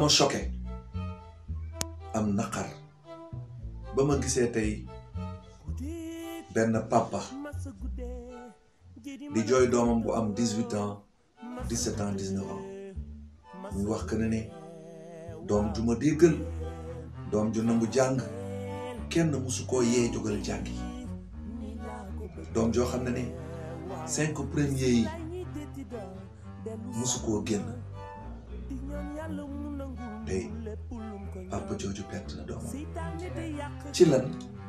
ma choqué am naqar ba ma gisee tey benn papa di jooy doomam bu am dix-huit ans dix-sept ans dix-neuf ans muy wax que ne ne doom ju ma déggal doom ju nangu jàng kenn musu koo yee jógal jàngi doom joo xam ne ne cinq premiers yi musu koo génn tey papa jooju perte na doomam ci lan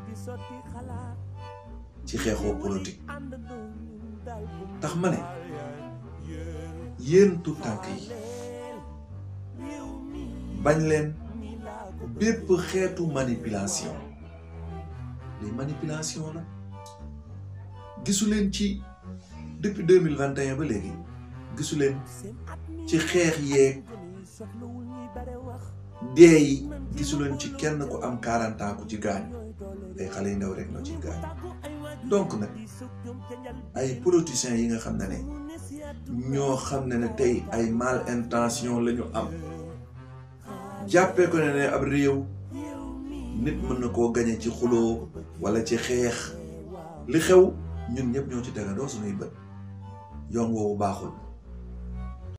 ci xeexoo politique tax ma ne yéen tout tànk yi bañ leen bépp xeetu manipulation li manipulation la gisu leen ci depuis deux mille vingt et un ba léegi gisu leen ci xeex yeeg dee yi gisu leen ci kenn ku am quarante ans ku ci gaañ ay xale yu ndaw rek ñoo ciy gaañ donc nag ay politiciens yi nga xam ne ne ñoo xam ne ne tey ay mal intention la ñu am jàppee ko ne ne ab réew nit mën na koo gañe ci xuloo wala ci xeex li xew ñun ñëpp ñoo ci tegandoo suñuy bët yoon woowu baaxul